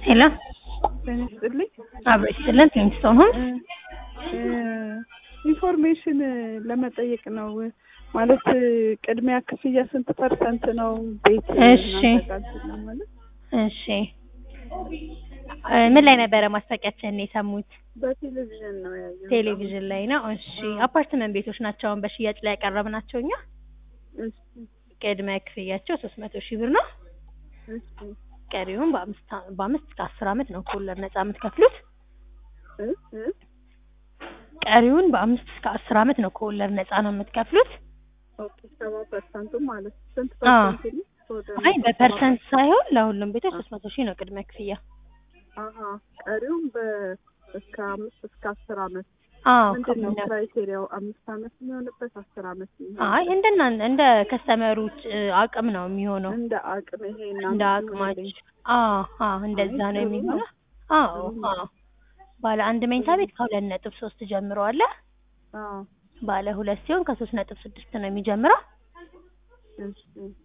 ሄሎ ጤና ይስጥልኝ። አብሮ ይስጥልን። ኪንግስቶን ሆም ኢንፎርሜሽን ለመጠየቅ ነው። ማለት ቅድሚያ ክፍያ ስንት ፐርሰንት ነው? ቤት እሺ። እናዘጋጅለን ማለት እሺ እ ምን ላይ ነበረ ማስታወቂያችንን የሰሙት? በቴሌቪዥን ነው ያየሁት። ቴሌቪዥን ላይ ነው። እሺ አፓርትመንት ቤቶች ናቸው አሁን በሽያጭ ላይ ያቀረብናቸው እኛ። እሺ፣ ቅድመ ክፍያቸው ሶስት መቶ ሺህ ብር ነው። እሺ፣ ቀሪውን በአምስት አ- በአምስት እስከ አስር አመት ነው ከወለድ ነጻ የምትከፍሉት። እ እ ቀሪውን በአምስት እስከ አስር አመት ነው ከወለድ ነጻ ነው የምትከፍሉት። ኦኬ፣ ሰባ ፐርሰንቱ ማለት ስንት አዎ። ፐርሰንት ነው? ወደ አይ በፐርሰንት ሳይሆን ለሁሉም ቤቶች ሶስት መቶ ሺህ ነው ቅድመ ክፍያ። አሀ፣ ቀሪውም በ እስከ አምስት እስከ አስር አመት አዎ ምንድን ነው ከምን- ክራይቴሪያው? አምስት አመት የሚሆንበት አስር አመት የሚሆንበት? አይ እንደና እንደ ከስተመሮች አቅም ነው የሚሆነው እንደ አቅም ይሄ እንደ አቅማች አዎ አዎ እንደዛ አይ፣ ነው ጥሩ የሚሆነው። ነው። አዎ ጥሩ ነው። አዎ ባለ አንድ መኝታ ቤት ከሁለት ነጥብ ሶስት ጀምሮ አለ። አዎ ባለ ሁለት ሲሆን ከሶስት ነጥብ ስድስት ነው የሚጀምረው። እሺ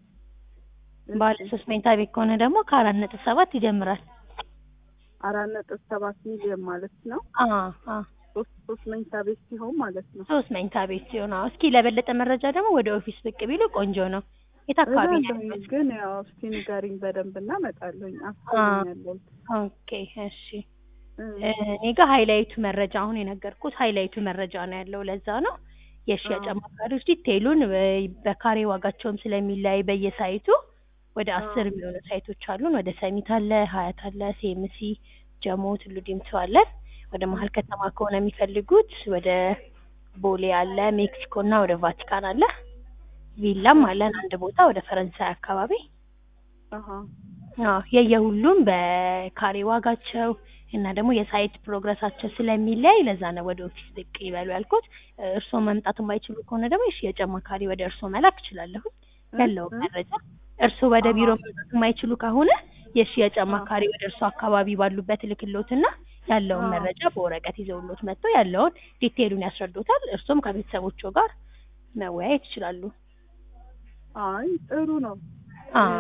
ባለ ሶስት መኝታ ቤት ከሆነ ደግሞ ከአራት ነጥብ ሰባት ይጀምራል። አራት ነጥብ ሰባት ሚሊዮን ማለት ነው። አዎ አዎ ሶስት ሶስት መኝታ ቤት ሲሆን ማለት ነው። ሶስት መኝታ ቤት ሲሆን አዎ። እስኪ ለበለጠ መረጃ ደግሞ ወደ ኦፊስ ብቅ ቢሉ ቆንጆ ነው። የት አካባቢ ነው እላለሁኝ፣ ያሉት? ግን ያው እስኪ ንገሪኝ በደንብ እና እመጣለሁኝ። አስፈልኛለሁ። ኦኬ እሺ እኔ ጋር ሃይላይቱ መረጃ አሁን የነገርኩት ሃይላይቱ መረጃ ነው ያለው። ለዛ ነው የሽያጭ አዎ። አማካሪዎች ዲቴይሉን በ- በካሬ ዋጋቸውም ስለሚለያይ በየሳይቱ ወደ አስር አዎ። የሚሆኑ ሳይቶች አሉን። ወደ ሰሚት አለ፣ ሀያት አለ፣ ሴምሲ፣ ጀሞ፣ ቱሉ ዲምቱ አለን። ወደ መሀል ከተማ ከሆነ የሚፈልጉት ወደ ቦሌ አለ፣ ሜክሲኮ እና ወደ ቫቲካን አለ። ቪላም አለን አንድ ቦታ ወደ ፈረንሳይ አካባቢ አሀ አዎ የየሁሉም በካሬ ዋጋቸው እና ደግሞ የሳይት ፕሮግረሳቸው ስለሚለያይ ለዛ ነው ወደ ኦፊስ ብቅ ይበሉ ያልኩት። እርስዎ መምጣት የማይችሉ ከሆነ ደግሞ የሽያጭ አማካሪ ወደ እርስዎ መላክ እችላለሁ ያለውን እ? መረጃ። እርስዎ ወደ ቢሮ አሃ። መምጣት የማይችሉ ከሆነ የሽያጭ አማካሪ ወደ እርስዎ አካባቢ ባሉበት ልክሎትና ያለውን አዎ። መረጃ በወረቀት ይዘውሎት መጥተው ያለውን ዲቴይሉን ያስረዱታል። እርስዎም ከቤተሰቦቹ ጋር መወያየት ይችላሉ። አይ ጥሩ ነው። አዎ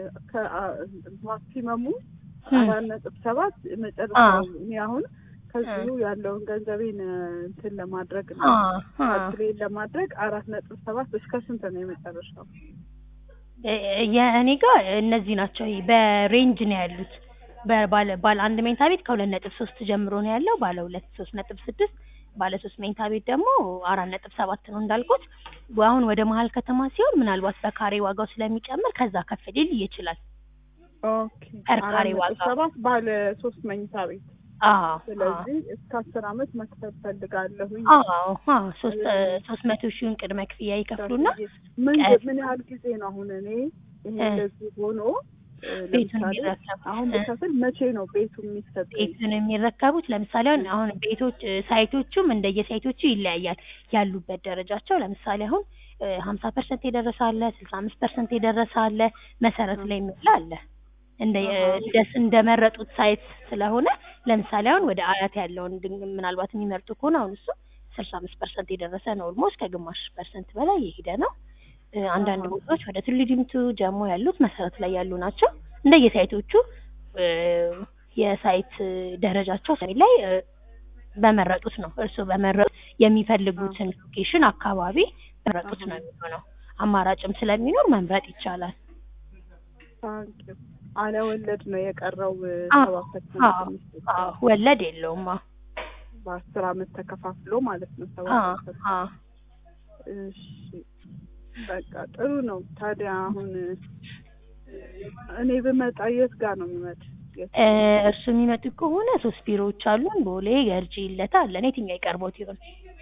ማክሲመሙ እም። አራት ነጥብ ሰባት መጨረሻው እኔ አሁን ከዚሁ እ። ያለውን ገንዘቤን እንትን ለማድረግ ነው አዎ አዎ ትሬን ለማድረግ አራት ነጥብ ሰባት እስከ ስንት ነው የመጨረሻው? እ- የእኔ ጋር እነዚህ ናቸው። ይሄ በሬንጅ ነው ያሉት። በባለ ባለ አንድ መኝታ ቤት ከሁለት ነጥብ ሶስት ጀምሮ ነው ያለው። ባለ ሁለት ሶስት ነጥብ ስድስት ባለ ሶስት መኝታ ቤት ደግሞ አራት ነጥብ ሰባት ነው እንዳልኩት። አሁን ወደ መሀል ከተማ ሲሆን ምናልባት በካሬ ዋጋው ስለሚጨምር ከዛ ከፍ ሊል ይችላል። ኦኬ ፐር አራት ካሬ ነጥብ ዋጋ ሰባት ባለ ሶስት መኝታ ቤት አዎ ስለዚህ እስከ አስር አመት መክፈል ፈልጋለሁኝ። አዎ አዎ ሶስት ሶስት መቶ ሺውን ቅድመ ክፍያ ይከፍሉና ምን ቀ- ምን ያህል ጊዜ ነው አሁን እኔ ይሄ እ። እንደዚህ ሆኖ እ፣ ቤቱን ለምሳሌ የሚረከቡት አሁን እ። ብከፍል መቼ ነው ቤቱ የሚሰጠኝ? ቤቱን የሚረከቡት ለምሳሌ አሁን አሁን ቤቶች እ፣ ሳይቶቹም እንደየሳይቶቹ ይለያያል ያሉበት ደረጃቸው። ለምሳሌ አሁን ሀምሳ ፐርሰንት የደረሰ አለ፣ ስልሳ አምስት ፐርሰንት የደረሰ አለ፣ መሰረት ላይ የሚውል አለ። እንደ አሃ። እንደ- እንደመረጡት ሳይት ስለሆነ ለምሳሌ አሁን ወደ አያት ያለውን ድንግ- ምናልባት የሚመርጡ ከሆነ አሁን እሱ ስልሳ አምስት ፐርሰንት የደረሰ ነው። ኦልሞስት ከግማሽ ፐርሰንት በላይ የሄደ ነው። እ፣ አንዳንድ አሃ። ቦታዎች ወደ ቱሉ ዲምቱ ጀሞ ያሉት መሰረት ላይ ያሉ ናቸው። እንደየሳይቶቹ እ፣ የሳይት እ፣ ደረጃቸው ላይ እ፣ በመረጡት ነው። እርስዎ በመረጡት የሚፈልጉትን ሎኬሽን አካባቢ በመረጡት ነው የሚሆነው። አማራጭም ስለሚኖር መምረጥ ይቻላል። ታንኪዩ አለ ወለድ ነው የቀረው እ፣ አዎ፣ ሰባ አዎ፣ ፐርሰንት የሚሰጠው። አዎ፣ ወለድ የለውም። አዎ፣ በአስር አመት ተከፋፍሎ ማለት ነው ሰባ አዎ፣ ፐርሰንት። አዎ። እሺ በቃ ጥሩ ነው። ታዲያ አሁን እ፣ እኔ ብመጣ የት ጋር ነው የሚመጣ? የት? እ፣ እርሱ የሚመጡ ከሆነ ሶስት ቢሮዎች አሉን። ቦሌ፣ ገርጂ፣ ልደታ አለን። የትኛው ይቀርቦት ይሆን?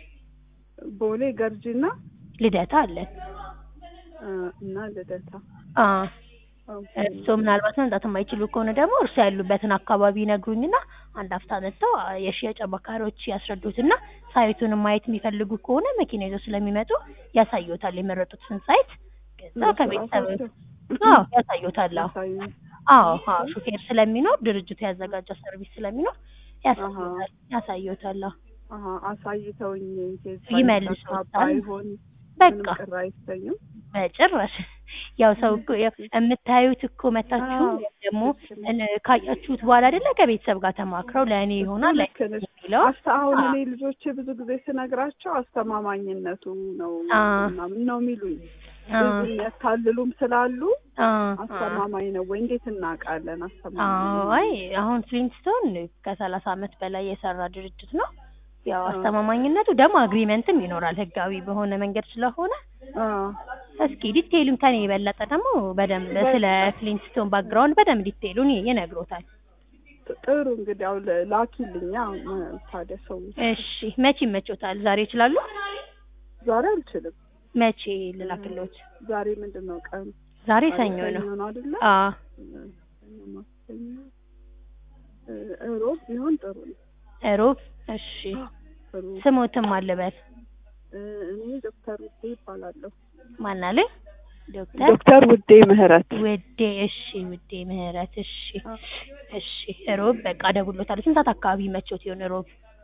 ቦሌ ገርጂና ልደታ አለን። እ፣ እና ልደታ አዎ ኦኬ። እርሶ ምናልባት መምጣት የማይችሉ ከሆነ ደግሞ እርሶ ያሉበትን አካባቢ ይነግሩኝና አንድ አፍታ መጥተው አ፣ የሽያጭ አማካሪዎች ያስረዱትና ሳይቱን ማየት የሚፈልጉ ከሆነ መኪና ይዘው ስለሚመጡ ያሳዩታል የመረጡትን ሳይት። ከዛ ከቤተሰብ አዎ ያሳዩታል። አዎ ያሳዩኝ። አዎ አዎ ሹፌር ስለሚኖር ድርጅቱ ያዘጋጀው ሰርቪስ ስለሚኖር ያሳዩታል ያሳዩታል። አዎ አሀ አሳይተውኝ ይመልሱታል። ባይሆን በቃ ምንም ቅር አይሰኝም። በጭራሽ ያው ሰው እኮ ያው የምታዩት እኮ መታችሁ አዎ፣ ወይም ደግሞ ልክ ነሽ። እን- ካያችሁት በኋላ አይደለ ከቤተሰብ ጋር ተማክረው ለእኔ ይሆናል ላይ ልክ ነሽ። የሚለው አስተ አሁን አዎ። እኔ ልጆቼ ብዙ ጊዜ ስነግራቸው አስተማማኝነቱ ነው አ ምናምን ነው የሚሉኝ። አ ብዙ የሚያታልሉም ስላሉ አ አ አስተማማኝ ነው ወይ እንዴት እናውቃለን? አስተማማኝ አዎ ነው አይ አሁን ፍሊንስቶን ከሰላሳ አመት በላይ የሰራ ድርጅት ነው። ያው አ አስተማማኝነቱ ደግሞ አግሪመንትም ይኖራል ህጋዊ በሆነ መንገድ ስለሆነ አ እስኪ ዲቴይሉን ከኔ የበለጠ ደግሞ በደንብ ስለ በቃ ፍሊንስቶን ባክግራውንድ በደንብ ዲቴይሉን ይነግሮታል። ጥሩ እንግዲህ ያው ለ- ላኪልኛ ም- ታዲያ ሰው እሺ መቼ ይመቾታል? ዛሬ ይችላሉ? ዛሬ አልችልም። መቼ ልላክሎት? ዛሬ ምንድን ነው ቀኑ? ዛሬ ዛሬ ሰኞ ነው። ሰኞ ነው አይደለ? አ ሰኞ፣ ማክሰኞ፣ እ፣ እሮብ ቢሆን ጥሩ ነው። ሮብ እሺ ጥሩ ስሞትም አልበል እ፣ እኔ ዶክተር ውዴ ይባላለሁ። ማናለ ዶክተር ዶክተር ውዴ ምህረት ውዴ እሺ ውዴ ምህረት እሺ አ፣ እሺ ሮብ በቃ ደውሎታል። ስንት ሰዓት አካባቢ መቾት ይሆን ሮብ?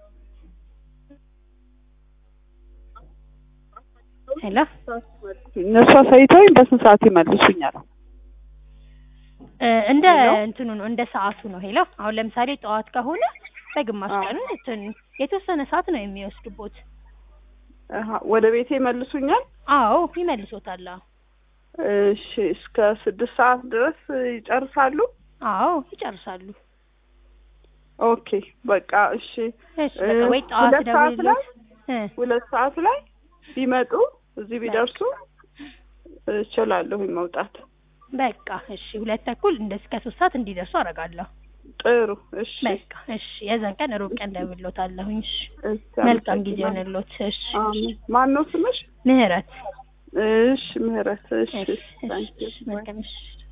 ሄሎ እነሱ አሳይተውኝ በስንት ሰዓት ይመልሱኛል? እ፣ እንደ ሄሎ እንትኑ ነው እንደ ሰዓቱ ነው። ሄሎ አሁን ለምሳሌ ጠዋት ከሆነ በግማሽ አ፣ ቀኑ እንትን የተወሰነ ሰዓት ነው የሚወስድቦት። አሀ፣ ወደ ቤቴ ይመልሱኛል? አዎ ይመልሶታል። አዎ እሺ እስከ ስድስት ሰዓት ድረስ ይጨርሳሉ? አዎ ይጨርሳሉ። ኦኬ በቃ እሺ። እሺ እ፣ በቃ ወይ ጠዋት ሁለት ሰዓት ላይ ደውልሎት እ ሁለት ሰዓት ላይ ቢመጡ እዚህ ቢደርሱ እችላለሁኝ መውጣት። በቃ እሺ ሁለት ተኩል እንደ እስከ ሶስት ሰዓት እንዲደርሱ አደርጋለሁ። ጥሩ እሺ። በቃ እሺ የዛን ቀን ሩብ ቀን ደውሎታለሁኝ። እሺ እሺ መልካም ጊዜ አመሰግናለሁ። ሆነሎት። እሺ አሜን። ማን ነው ስምሽ? ምህረት እሺ ምህረት። እሺ እሺ እሺ ታንኪዩ እሺ መልካም እሺ